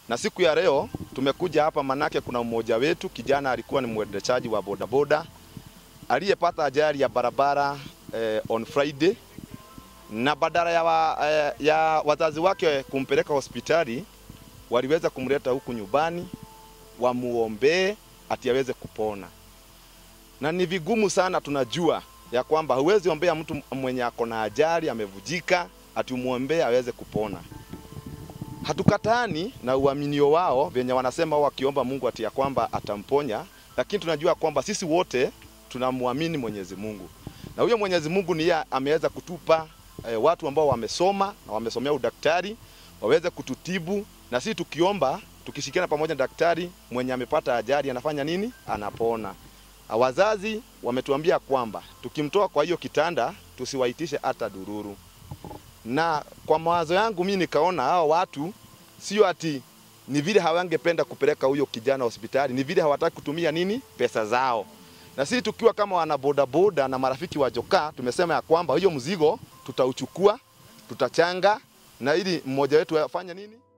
Na siku ya leo tumekuja hapa manake kuna mmoja wetu kijana alikuwa ni mwendeshaji wa bodaboda aliyepata ajali ya barabara eh, on Friday na badala ya, wa, eh, ya wazazi wake kumpeleka hospitali waliweza kumleta huku nyumbani wamuombee ati aweze kupona. Na ni vigumu sana, tunajua ya kwamba huwezi ombea mtu mwenye ako na ajali amevujika ati umwombee aweze kupona. Hatukatani na uaminio wao venye wanasema wao wakiomba Mungu ati ya kwamba atamponya, lakini tunajua kwamba sisi wote tunamwamini Mwenyezi Mungu, na huyo Mwenyezi Mungu ni yeye ameweza kutupa eh, watu ambao wamesoma na wamesomea udaktari waweze kututibu, na sisi tukiomba tukishirikiana pamoja na daktari mwenye amepata ajali anafanya nini? Anapona. Wazazi wametuambia kwamba tukimtoa kwa hiyo kitanda tusiwaitishe hata dururu, na kwa mawazo yangu mimi nikaona hao watu sio ati ni vile hawangependa kupeleka huyo kijana hospitali, ni vile hawataki kutumia nini pesa zao. Na sisi tukiwa kama wana bodaboda na marafiki wa Joka tumesema ya kwamba hiyo mzigo tutauchukua, tutachanga na ili mmoja wetu afanye nini